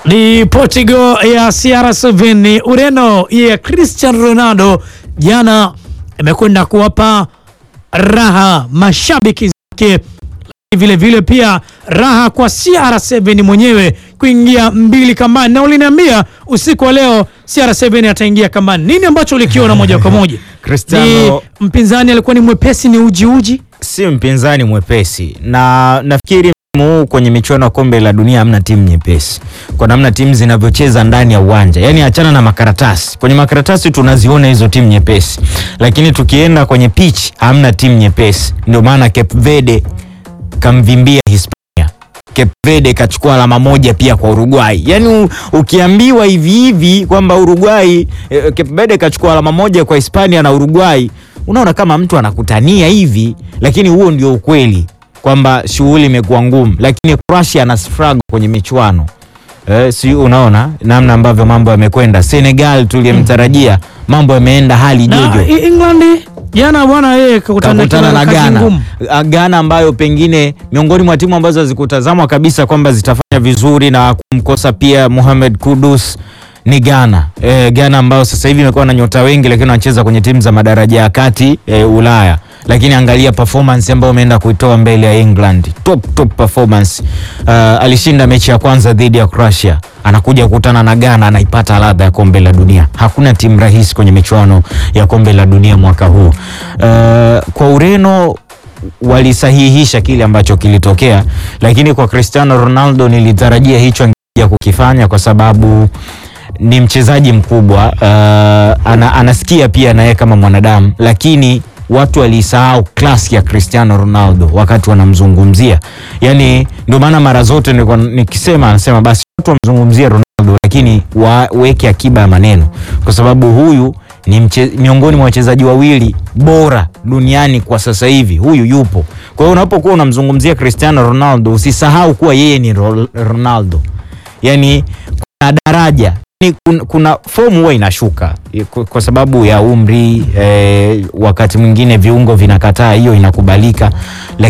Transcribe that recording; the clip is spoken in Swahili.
Ni Portugal ya CR7 ni Ureno ya Cristiano Ronaldo jana imekwenda kuwapa raha mashabiki zake, vile vile pia raha kwa CR7 mwenyewe kuingia mbili kambani, na uliniambia usiku wa leo CR7 ataingia kambani. Nini ambacho ulikiona moja kwa moja? Cristiano- Ni mpinzani alikuwa ni mwepesi, ni uji uji si mpinzani mwepesi, na nafikiri msimu huu kwenye michuano ya kombe la dunia hamna timu nyepesi kwa namna timu zinavyocheza ndani ya uwanja. Yani achana na makaratasi, kwenye makaratasi tunaziona hizo timu nyepesi, lakini tukienda kwenye pitch hamna timu nyepesi. Ndio maana Cape Verde kamvimbia Hispania. Cape Verde kachukua alama moja pia kwa Uruguay. Yaani u- ukiambiwa hivi hivi kwamba Uruguay eh, Cape Verde kachukua alama moja kwa Hispania na Uruguay, unaona kama mtu anakutania hivi, lakini huo ndio ukweli kwamba shughuli imekuwa ngumu, lakini Croatia ana struggle kwenye michuano. Eh, si unaona namna ambavyo mambo yamekwenda. Senegal tuliyemtarajia mambo yameenda hali na jojo I- England jana bwana, yeye kakutana kakutana na kazi Ghana. ngumu. Ah, Ghana ambayo pengine miongoni mwa timu ambazo hazikutazamwa kabisa kwamba zitafanya vizuri na kumkosa pia Mohamed Kudus ni Ghana. E, Ghana ambayo sasa hivi imekuwa na nyota wengi lakini wanacheza kwenye timu za madaraja ya kati e, Ulaya. Lakini angalia performance ambayo ameenda kuitoa mbele ya England. Top top performance. Uh, alishinda mechi ya kwanza dhidi ya Croatia. Anakuja kukutana na Ghana anaipata ladha ya kombe la dunia. Hakuna timu rahisi kwenye michuano ya kombe la dunia mwaka huu. Uh, kwa Ureno walisahihisha kile ambacho kilitokea, lakini kwa Cristiano Ronaldo nilitarajia hicho angekuja kukifanya kwa sababu ni mchezaji mkubwa uh, ana, anasikia pia naye kama mwanadamu, lakini watu walisahau klasi ya Cristiano Ronaldo wakati wanamzungumzia. Yani ndio maana mara zote nilikuwa nikisema, anasema basi watu wamzungumzie Ronaldo, lakini waweke akiba ya maneno, kwa sababu huyu ni mche, miongoni mwa wachezaji wawili bora duniani kwa sasa hivi, huyu yupo. Kwa hiyo unapokuwa unamzungumzia Cristiano Ronaldo usisahau kuwa yeye ni Ro- Ronaldo, yani kuna daraja ni kuna, kuna fomu huwa inashuka eh, kwa, kwa sababu ya umri eh, wakati mwingine viungo vinakataa, hiyo inakubalika,